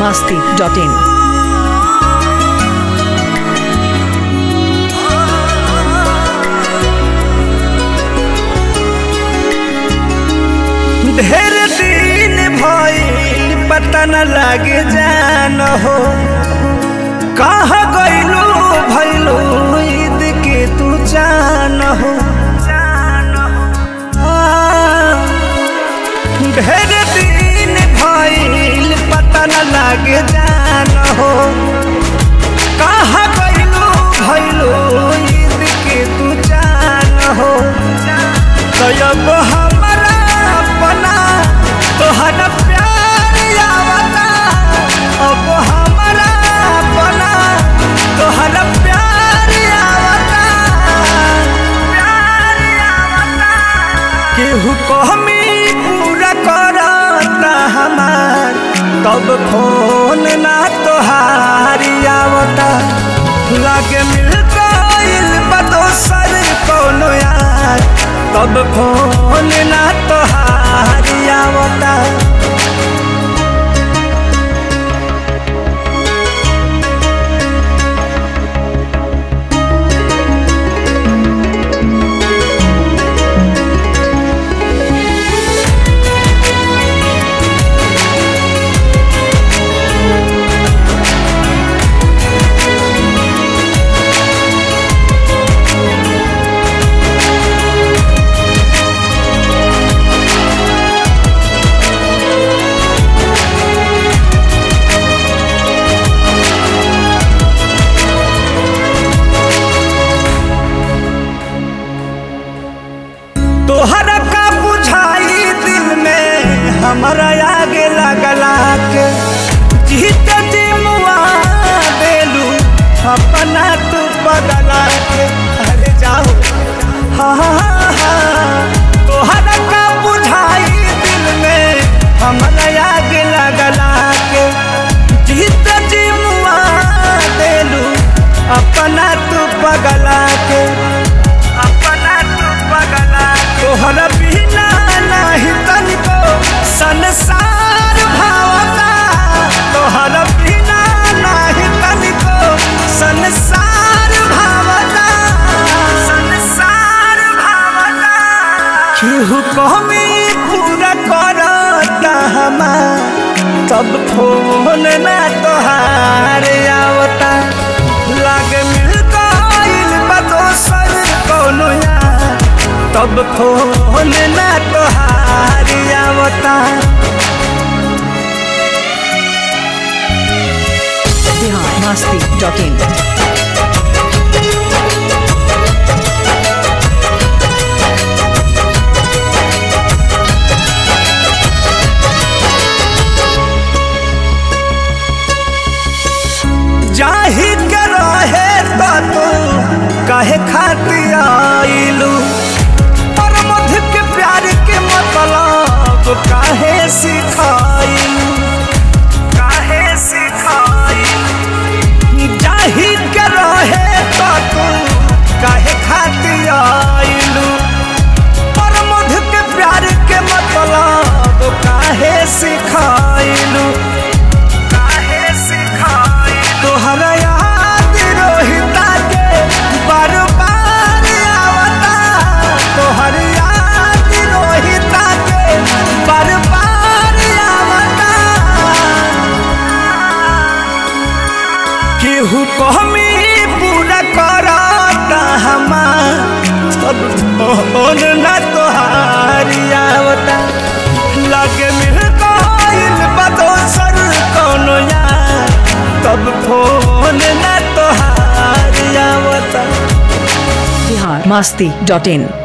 masti.in. ढेर दिन भइल पता न लागे जान हो कहाँ गइलू भइलू ईद के तू जान हो आ, ढेर दिन भइल पता न लागे जान हो कहाँ गइलू भइलू ईद के तू जान हो तब हमरा अपना तोहरा प्यार आवता अब हमरा अपना तोहरा प्यार आवता प्यार आवता केहू कहमी पूरा करता हमार तब फोन ना तोहारी आवता लागे मिल गइल बा दोसर कोनो यार तब फोन ना तोहारी आवता तोहरा का बुझाई दिल में हमारा आगे लगला के जीत जी मुआ देलू अपना तू बदला के अरे जाओ हाँ हाँ हाँ तोहरा का बुझाई दिल में हमारा आगे लगला के जीत जी मुआ देलू अपना तू बगला के अपना तू बगला तोहरा बिना नहीं तनिको संसार भावता तोहरा बिना नहीं तनिको संसार भावता संसार भावता केहू कमी पूरा करता हमार तब फोन ना तोहार आवता लागे मिल गइल बा दोसर कोनो यार तब फोन ना तोहार आवता Bihar masti.in. जाही के रहे तो तू कहे खातिर आइलू पर मध के प्यार के मतलब काहे सिखाइलू काहे सिखाइलू जाही के रहे तो तू काहे खातिर आइलू पर मध के प्यार के मतलब काहे सिखाइलू काहे सिखाई तोहरा याद रोहिता के बार बार आवता तोहर याद रोहिता के बार बार आवता केहू कहमी पूरा करता हमार सब फोन ना तोहारी आवता लगे मिल गइल बा दोसर कोनो यार तब फोन ना तोहारी आवता Bihar masti.in.